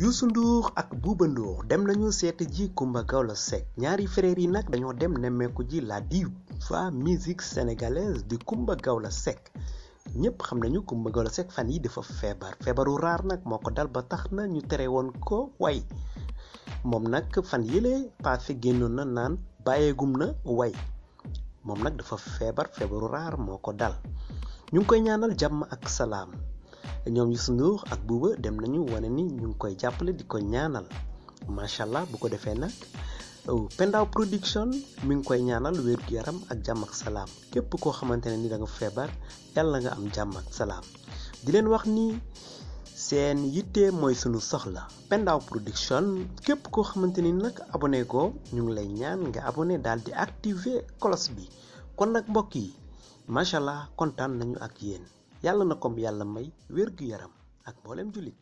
Youssou Ndour ak Bouba Ndour dem nañu seeti ji Coumba Gawlo Seck ñaari frères yi nag dañoo dem nemmeeku ji la diva musique sénégalaise di Coumba Gawlo Seck ñëpp xam nañu Coumba Gawlo Seck fan yi dafa feebar feebaru raar nag moo ko dal ba tax na ñu tere woon ko way moom nag fan yële passé génnoon na naan bàyyeegum na way moom nag dafa feebar feebaru raar moo ko dal ñu ngi koy ñaanal jàmm ak salaam ñoom Youssou Ndour ak Bouba dem nañu wane ni ñu ngi koy jàppale di ko ñaanal macha allah bu ko defee nag Pendaw production mi ngi koy ñaanal wér-gu-yaram ak jàmm ak salaam képp koo xamante ne ni da nga feebar yàlla nga am jàmm ak salaam di leen wax ni seen yitte mooy sunu soxla Pendaw production képp koo xamante ni nag abonné ko ñu ngi lay ñaan nga abonné daal di activer cloche bi kon nag mbokk yi macha allah kontaan nañu ak yéen yàlla na kom yàlla may wér-gu-yaram ak mboolem jullit